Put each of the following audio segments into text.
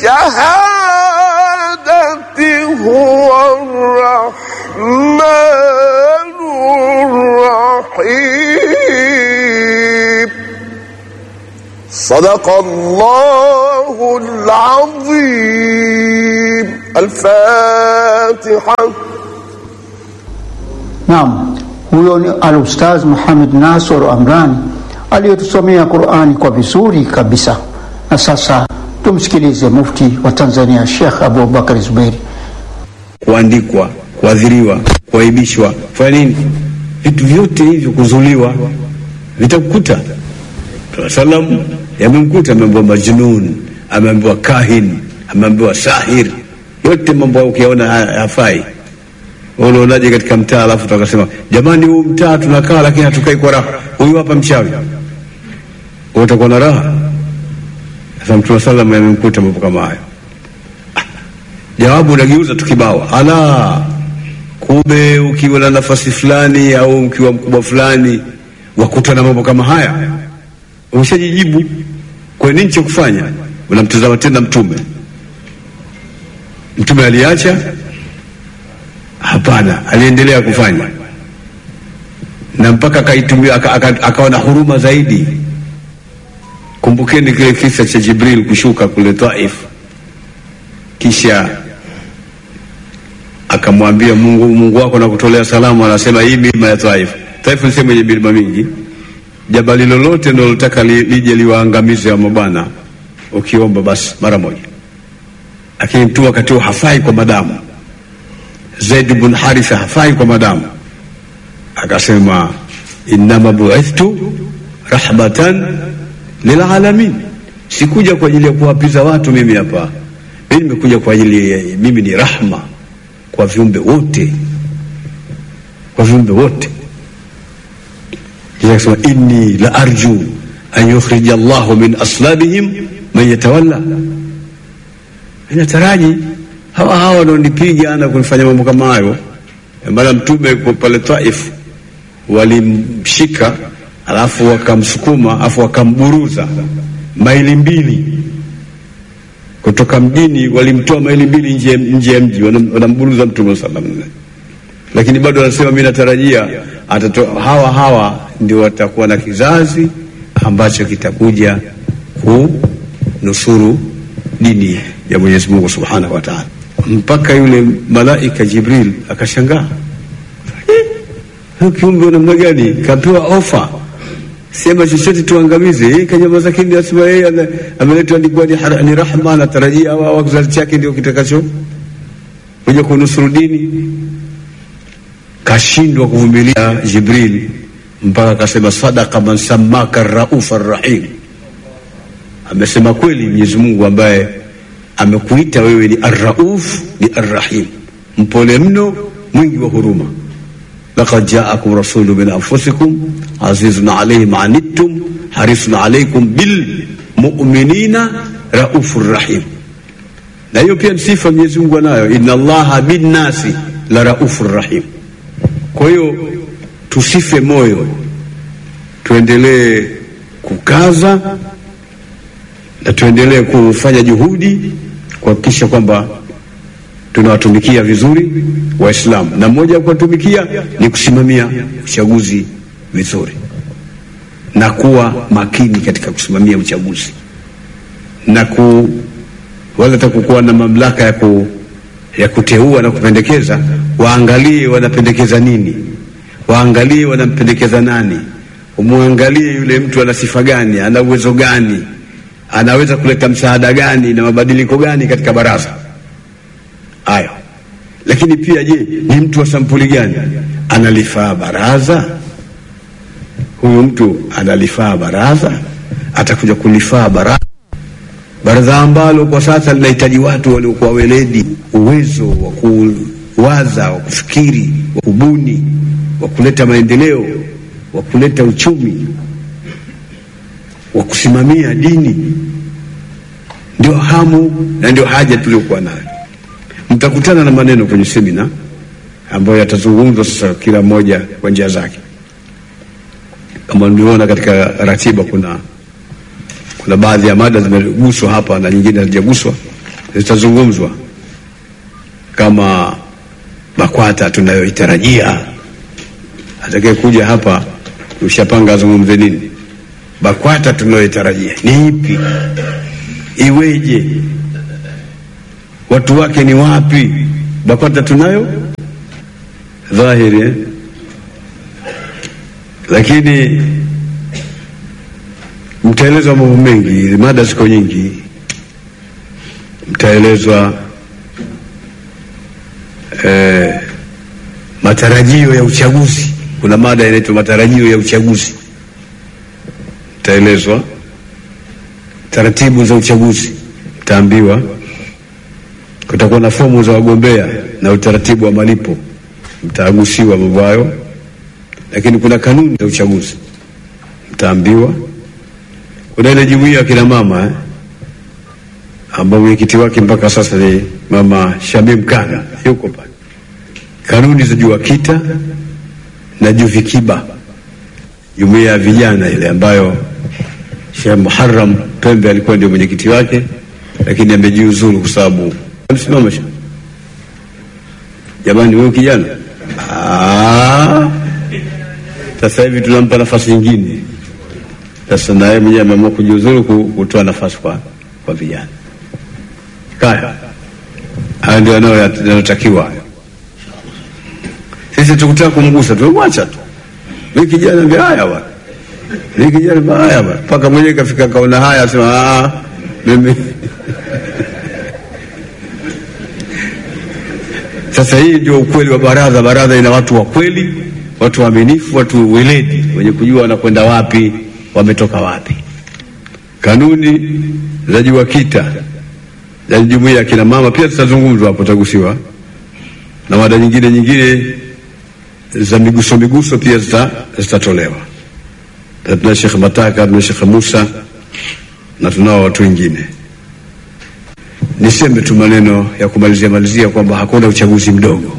الشهادة هو الرحمن الرحيم صدق الله العظيم الفاتحة Naam, huyo ni Al-Ustaz Muhammad Nasor Amrani aliyetusomea Qur'ani kwa vizuri kabisa. Na sasa tumsikilize mufti wa Tanzania Sheikh Abubakar Zubeiri. kuandikwa, kuadhiriwa, kuaibishwa, kufanya nini, vitu vyote hivyo, kuzuliwa, vitakukuta. Mtume salam yamemkuta, ameambiwa majnun, ameambiwa kahin, ameambiwa sahir, yote mambo hayo ukiyaona ha- hafai. Wewe Unaonaje katika mtaa, alafu tukasema jamani, huu mtaa tunakaa, lakini hatukai kwa raha, huyu hapa mchawi, Wewe utakuwa na raha? Sasa Mtume salam yamemkuta mambo kama hayo jawabu unageuza tu kibao, ala, kumbe ukiwa na nafasi fulani au ukiwa mkubwa fulani wakuta na mambo kama haya, umeshajijibu. Kwa nini cha kufanya? Unamtazama tena Mtume. Mtume aliacha? Hapana, aliendelea kufanya na mpaka akaitumia aka- aka- akawa na huruma zaidi. Kumbukeni kile kisa cha Jibril kushuka kule Taif, kisha akamwambia Mungu, Mungu wako nakutolea salamu, anasema hii milima ya Taif. Taif ni sehemu yenye milima mingi, jabali lolote nalotaka li, lije liwaangamize wa mabwana, ukiomba basi mara moja. Lakini mtu wakati huo hafai kwa madamu. Zaid bin Haritha hafai kwa madamu, akasema innama buithtu rahmatan lilalamin, sikuja kwa ajili ya kuwapiza watu mimi hapa, mimi nimekuja kwa ajili ya, mimi ni rahma kwa viumbe wote, kwa viumbe wote. Kisha akasema inni la arju an yukhrija Allahu min aslabihim man yatawalla, inataraji hawa hawa wanaonipiga na kunifanya mambo kama hayo. Maana Mtume yuko pale Taif, walimshika alafu wakamsukuma alafu wakamburuza maili mbili kutoka mjini, walimtoa maili mbili nje nje ya mji, wanam- wanamburuza Mtume sallallahu alaihi wasallam, lakini bado anasema mimi natarajia atato, hawa hawa ndio watakuwa na kizazi ambacho kitakuja kunusuru dini ya Mwenyezi Mungu Subhanahu wa Ta'ala. Mpaka yule malaika Jibril akashangaa, "Eh, kiumbe wa namna gani kapewa ofa sema chochote tuangamize. Yeye kanyamaza kimya, asema yeye ana- ameletwa ni kuwa ni har- ni rahma, anatarajia hawa hawa kizazi chake ndio kitakacho kuja kunusuru dini. Kashindwa kuvumilia Jibril mpaka akasema sadaka man samaka raufa rahim, amesema kweli Mwenyezi Mungu ambaye amekuita wewe ni arrauf ni arrahim, mpole mno, mwingi wa huruma. لقد جاءكم رسول من أنفسكم عزيز عليه ما عنتم حريص عليكم بالمؤمنين رؤوف رحيم na hiyo pia ni sifa Mwenyezi Mungu anayo, inna Allaha binnasi la raufur rahim. Kwa hiyo tusife moyo, tuendelee kukaza na tuendelee kufanya juhudi kuhakikisha kwamba tunawatumikia vizuri Waislamu, na mmoja wa kuwatumikia ni kusimamia uchaguzi vizuri na kuwa makini katika kusimamia uchaguzi na ku wala hata kukuwa na mamlaka ya, ku, ya kuteua na kupendekeza, waangalie wanapendekeza nini, waangalie wanampendekeza nani, umwangalie yule mtu ana sifa gani, ana uwezo gani, anaweza kuleta msaada gani na mabadiliko gani katika baraza hayo. Lakini pia je, ni mtu wa sampuli gani? Analifaa baraza? Huyu mtu analifaa baraza? Atakuja kulifaa baraza? Baraza ambalo kwa sasa linahitaji watu waliokuwa weledi, uwezo wa kuwaza, wa kufikiri, wa kubuni, wa kuleta maendeleo, wa kuleta uchumi, wa kusimamia dini. Ndio hamu na ndio haja tuliokuwa nayo. Mtakutana na maneno kwenye semina ambayo yatazungumzwa sasa, kila mmoja kwa njia zake. Kama mliona katika ratiba, kuna kuna baadhi ya mada zimeguswa hapa na nyingine hazijaguswa, zitazungumzwa kama BAKWATA tunayoitarajia. Atakaye kuja hapa ushapanga azungumze nini? BAKWATA tunayoitarajia ni ipi? Iweje? Watu wake ni wapi? BAKWATA tunayo dhahiri eh? Lakini mtaelezwa mambo mengi, mada ziko nyingi, mtaelezwa eh, matarajio ya uchaguzi. Kuna mada inaitwa matarajio ya uchaguzi, mtaelezwa taratibu za uchaguzi, mtaambiwa kutakuwa na fomu za wagombea na utaratibu wa malipo, mtaagusiwa mambo hayo. Lakini kuna kanuni za uchaguzi, mtaambiwa. Kuna ile jumuiya ya kina mama eh, ambao mwenyekiti wake mpaka sasa ni mama Shamim Kanga, yuko pale. Kanuni za JUAKITA na JUVIKIBA, jumuiya ya vijana ile ambayo Sheikh Muharram Pembe alikuwa ndio mwenyekiti wake, lakini amejiuzuru kwa sababu msimama. Jamani, wewe kijana, ah, sasa hivi tunampa nafasi nyingine. Sasa na yeye mwenyewe ameamua kujiuzuru kutoa nafasi kwa kwa vijana. Kaya haya ndio yanayotakiwa hayo. Sisi tukutaka kumgusa tumemwacha tu. Mimi kijana mbia haya bwana, mimi kijana mbia haya bwana, mpaka mwenyewe kafika kaona haya, asema ah, mimi Sasa hii ndio ukweli wa baraza. Baraza ina watu wa kweli, watu waaminifu, watu weledi, wenye kujua wanakwenda wapi, wametoka wapi. Kanuni za JUAKITA za jumuiya ya kina mama pia zitazungumzwa hapo, tagusiwa na mada nyingine nyingine za miguso miguso pia zitatolewa. Tuna Sheikh Mataka, tuna Sheikh Musa na tunao watu wengine. Niseme tu maneno ya kumalizia malizia kwamba hakuna uchaguzi mdogo,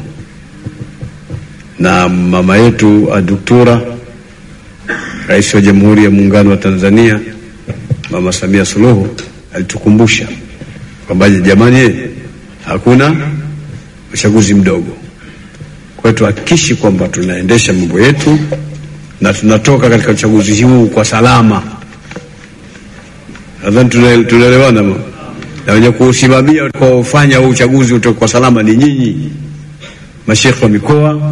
na mama yetu Aduktura, Rais wa Jamhuri ya Muungano wa Tanzania, Mama Samia Suluhu alitukumbusha kwamba jamani, hakuna uchaguzi mdogo. Kwa hiyo tuhakikishi kwamba tunaendesha mambo yetu na tunatoka katika uchaguzi huu kwa salama. Nadhani tunaelewana na wenye kuusimamia kwa ufanya huu uchaguzi utoke kwa salama ni nyinyi, mashekhe wa mikoa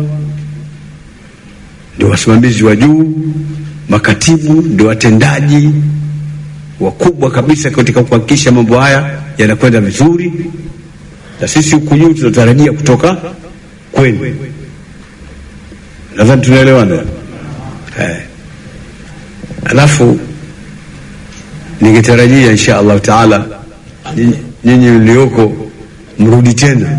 ndio wasimamizi wa juu, makatibu ndio watendaji wakubwa kabisa katika kuhakikisha mambo haya yanakwenda vizuri, na sisi huku juu tunatarajia kutoka kwenu. Nadhani tunaelewana eh. Alafu ningetarajia insha Allahu taala nyinyi mlioko mrudi tena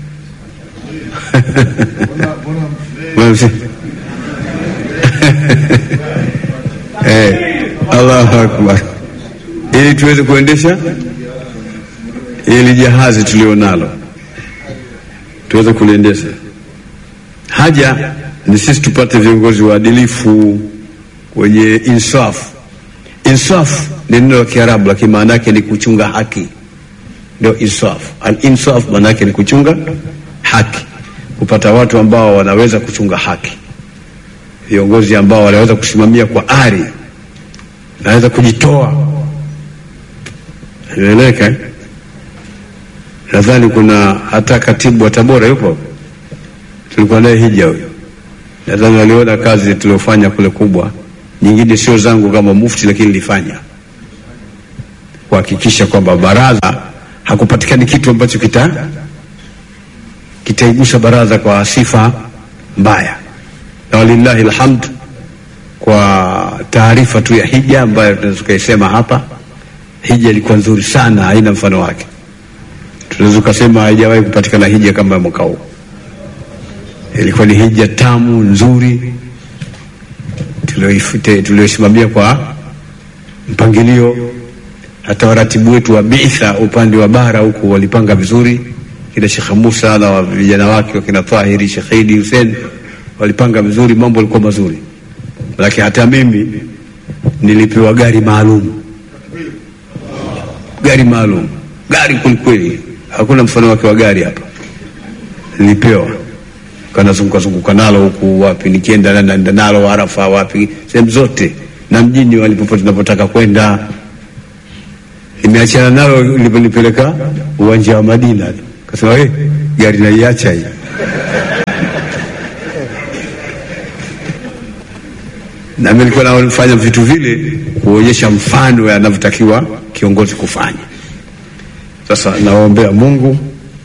eh, Allahu akbar, ili tuweze kuendesha ili jahazi tulionalo tuweze kuliendesha. Haja ni sisi tupate viongozi waadilifu wenye insaf. Insaf ni neno la Kiarabu, lakini maana yake ni kuchunga haki, ndio insaf. Al insaf maana yake ni kuchunga haki, kupata watu ambao wanaweza kuchunga haki, viongozi ambao wanaweza kusimamia kwa ari, naweza kujitoa. Inaeleweka eh? Nadhani kuna hata katibu wa Tabora yupo, tulikuwa naye hija huyo. Nadhani waliona kazi tuliofanya kule kubwa, nyingine sio zangu kama mufti, lakini nilifanya kuhakikisha kwamba baraza hakupatikani kitu ambacho kita kitaigusa baraza kwa sifa mbaya, na walillahi alhamd, kwa taarifa tu ya hija ambayo tunaweza tukaisema hapa, hija ilikuwa nzuri sana, haina mfano wake tunaweza ukasema haijawahi kupatikana hija kama mwaka huu. Ilikuwa ni hija tamu nzuri tulioisimamia kwa mpangilio. Hata waratibu wetu wa biitha upande wa bara huku walipanga vizuri, kina Shekh Musa na vijana wake wakina Tahiri, Shekh Idi Hussein walipanga vizuri, mambo yalikuwa mazuri. Lakini hata mimi nilipewa gari maalum, gari maalum, gari kwelikweli hakuna mfano wake wa gari hapa, nilipewa kanazunguka zunguka nalo huku wapi, nikienda naenda nalo Arafa wapi, sehemu zote na mjini walipopote tunapotaka kwenda. Nimeachana nalo liponipeleka uwanja wa Madina, kasema hey, gari naiacha hii na mimi nilikuwa nafanya vitu vile kuonyesha mfano yanavyotakiwa kiongozi kufanya. Sasa nawaombea Mungu,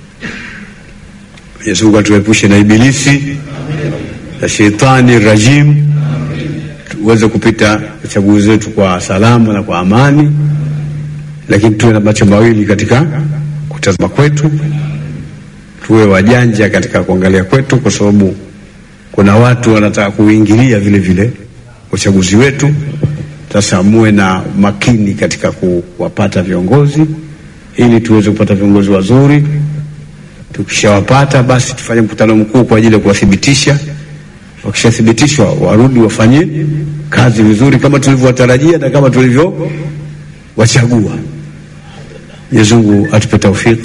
Mwenyezi Mungu atuepushe na ibilisi na shetani rajim, tuweze kupita chaguzi zetu kwa salama na kwa amani, lakini tuwe na macho mawili katika kutazama kwetu, tuwe wajanja katika kuangalia kwetu, kwa sababu kuna watu wanataka kuingilia vile vile uchaguzi wetu. Sasa muwe na makini katika kuwapata viongozi ili tuweze kupata viongozi wazuri. Tukishawapata basi tufanye mkutano mkuu kwa ajili ya kuwathibitisha. Wakishathibitishwa warudi wafanye kazi vizuri kama tulivyowatarajia na kama tulivyo wachagua. Mwenyezi Mungu atupe taufiki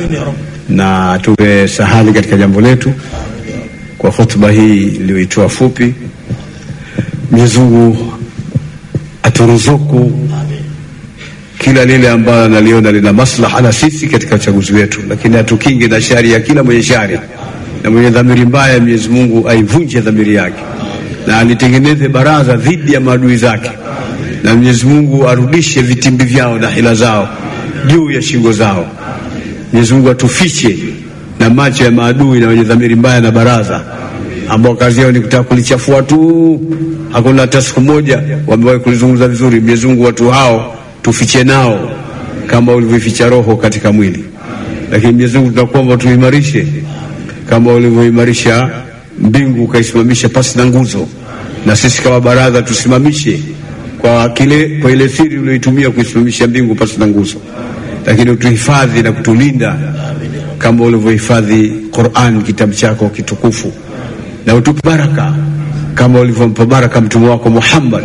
na atupe sahali katika jambo letu. Kwa hotuba hii iliyoitoa fupi Mwenyezi Mungu aturuzuku kila lile ambalo analiona lina maslaha na sisi katika uchaguzi wetu, lakini atukinge na shari ya kila mwenye shari, na mwenye dhamiri mbaya Mwenyezi Mungu aivunje dhamiri yake na alitengeneze baraza dhidi ya maadui zake, na Mwenyezi Mungu arudishe vitimbi vyao na hila zao juu ya shingo zao. Mwenyezi Mungu atufiche na macho ya maadui na wenye dhamiri mbaya na baraza ambao kazi yao ni kutaka kulichafua tu, hakuna hata siku moja wamewahi kulizungumza vizuri. Mwenyezi Mungu, watu hao tufiche nao kama ulivyoficha roho katika mwili, lakini Mwenyezi Mungu tunakuomba tuimarishe kama ulivyoimarisha mbingu ukaisimamisha pasi na nguzo, na sisi kama baraza tusimamishe kwa kile kwa ile siri ulioitumia kuisimamisha mbingu pasi na nguzo, lakini utuhifadhi na kutulinda kama ulivyohifadhi Qur'an, kitabu chako kitukufu na utupe baraka kama ulivyompa baraka mtume wako Muhammad,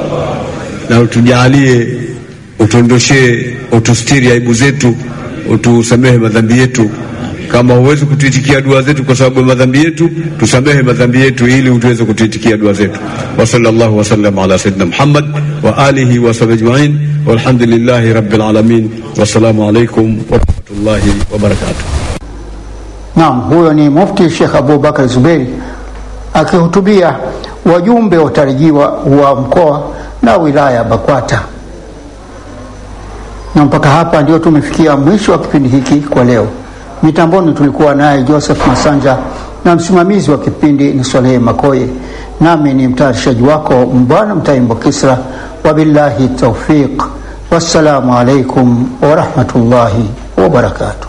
na utujalie, utuondoshee, utustiri aibu zetu, utusamehe madhambi yetu. Kama huwezi kutuitikia dua zetu kwa sababu ya madhambi yetu, tusamehe madhambi yetu ili utuweze kutuitikia dua zetu. wa sallallahu wasallam ala sayyidina Muhammad wa alihi wa sahbihi ajma'in walhamdulillahi rabbil alamin wassalamu alaikum warahmatullahi wabarakatuh. Naam, huyo ni Mufti Sheikh Abubakar Zuberi akihutubia wajumbe watarajiwa wa mkoa na wilaya ya BAKWATA. Na mpaka hapa ndio tumefikia mwisho wa kipindi hiki kwa leo. Mitamboni tulikuwa naye Joseph Masanja na msimamizi wa kipindi ni Swalehe Makoye, nami ni mtayarishaji wako Mbwana Mtaimbo Kisra. Wabillahi taufiq, wassalamu alaikum warahmatullahi wabarakatuh.